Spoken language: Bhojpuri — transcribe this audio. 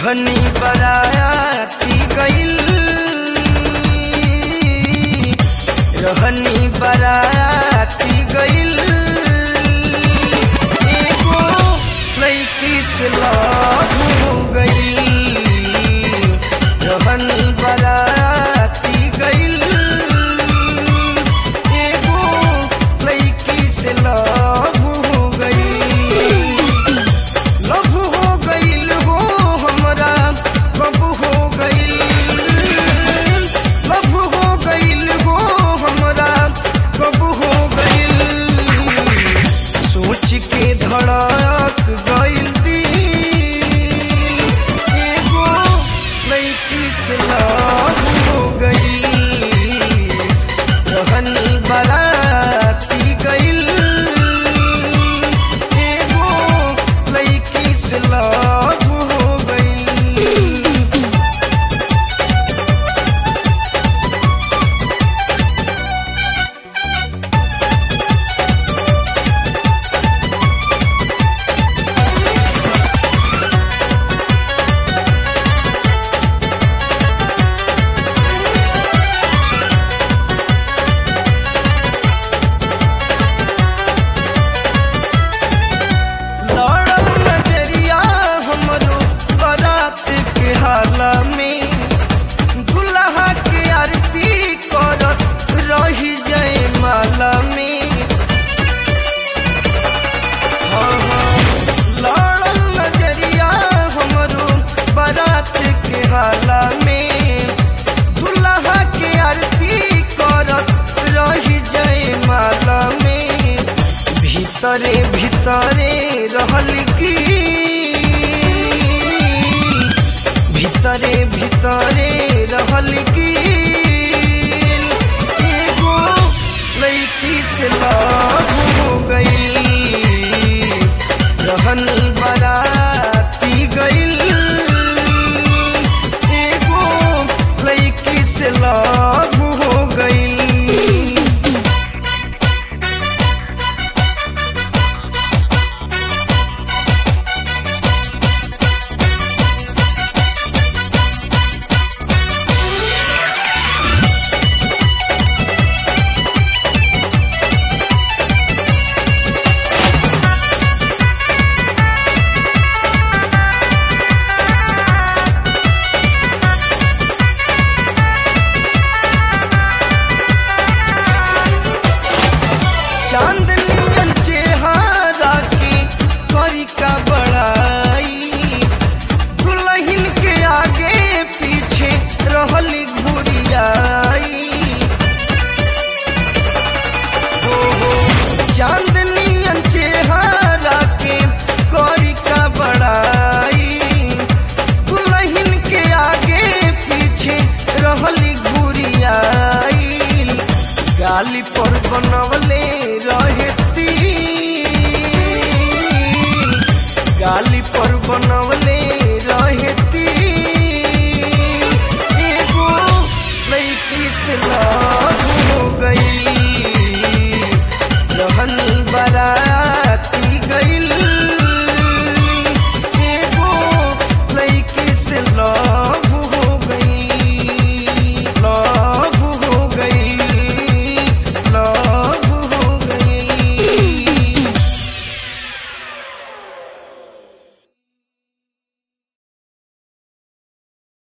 रहनी बराती गइल रहनी बराती गइल एगो लड़की से लव हो गइल रहनी बराती गइल एगो लड़की से लव हो गइल लव हो गइल हो हमरा कब हो गइल लव हो गइल हो हमरा कब हो गइल सोच के धड़क गइल दिल एगो लड़की से लव हो गइल रहनी बराती गइल एगो लड़की से लव हो गइल लड़ल नजरिया हमरो बारात के हाला में दुल्हा के आरती करत रही जाए माला में हाँ, हाँ। लड़ल नजरिया हमरो बारात के हाला में दुल्हा के आरती करत रही जाए माला में भीतरे भीतरे रहल की भीतरे भीतरे रहल की एगो लड़की से लव हो गई रहनी बराती गइल एगो लड़की से लव हो गई चांदनी चेहरा की करी का बड़ाई दुल्हन के आगे पीछे रहली घुरियाई हो हो चांदनी चेहरा के करी का बड़ाई दुल्हन के आगे पीछे रहली घुरियाई गाली पर बनवले रहती गाली पर बनवले